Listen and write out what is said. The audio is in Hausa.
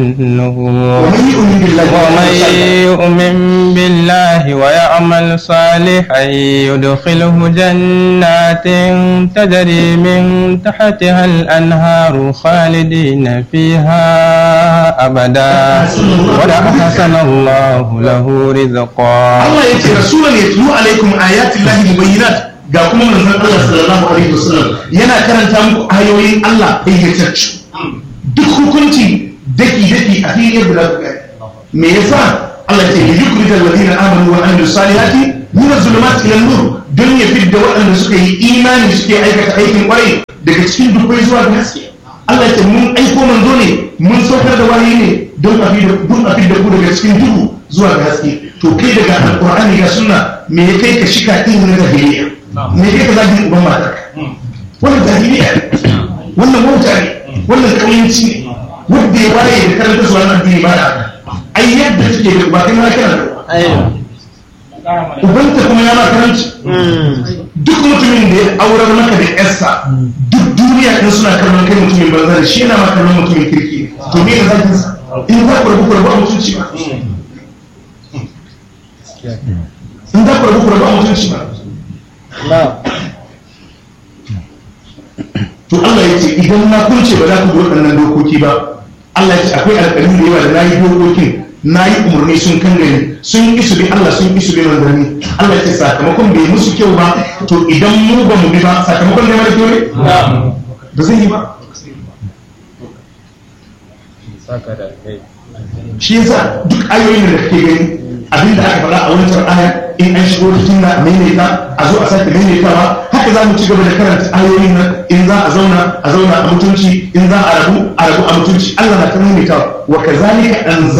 ومن يؤمن بالله ومن يؤمن بالله ويعمل صالحا يدخله جنات تجري من تحتها الأنهار خالدين فيها أبدا ولأحسن الله له رزقا Allah ya ce rasulan ya tulu alaikum ayatin lahi mubayyinat ga kuma manzon Allah sallallahu alaihi wasallam yana karanta muku ayoyin Allah bayyatacce duk hukunci daki daki a fili guda guda me yasa Allah ya ce li yukhrij alladhina amanu wa amilus salihati min az-zulumati ila nur don ya fidda waɗanda suka yi imani suke aikata aikin kwarai daga cikin dubbai zuwa ga haske Allah ya ce mun aiko manzo ne mun saukar da wahayi ne don a fidda don a fidda ku daga cikin duhu zuwa ga haske to kai daga alqur'ani ga sunna me ya kai ka shika irin na jahiliya me ya kai ka zagin uban matar wannan jahiliya wannan wauta ne wannan kauyanci ne wanda ya waye da karanta zuwa nan addini ba da ai yadda take da ba kai ma kana da ubanta kuma ya ma karanci duk mutumin da ya aurar maka da yarsa duk duniya in suna kallon kai mutumin banza da shi yana ma kallon mutumin kirki to me ka zakin sa in za ku rabu ku rabu a mutunci ba in za ku rabu ku rabu a mutunci ba to Allah ya ce idan na kunce ba za ku bi waɗannan dokoki ba Allah ya ce akwai alƙalin da yawa da na yi dokokin na yi umarni sun kan gani sun isu bi Allah sun isu bi manzanni Allah ya ce sakamakon bai musu kyau ba to idan mu ba mu bi ba sakamakon ne mara kyau ne ba zai yi ba shi yasa duk ayoyin da kake gani abin da aka faɗa a wancan aya in an shigo cikin na maimaita a zo a sake maimaitawa haka za mu ci gaba da karanta ayoyin nan in za a zauna a zauna a mutunci in za a rabu a rabu a mutunci Allah na ta maimaitawa wa kazalika anzal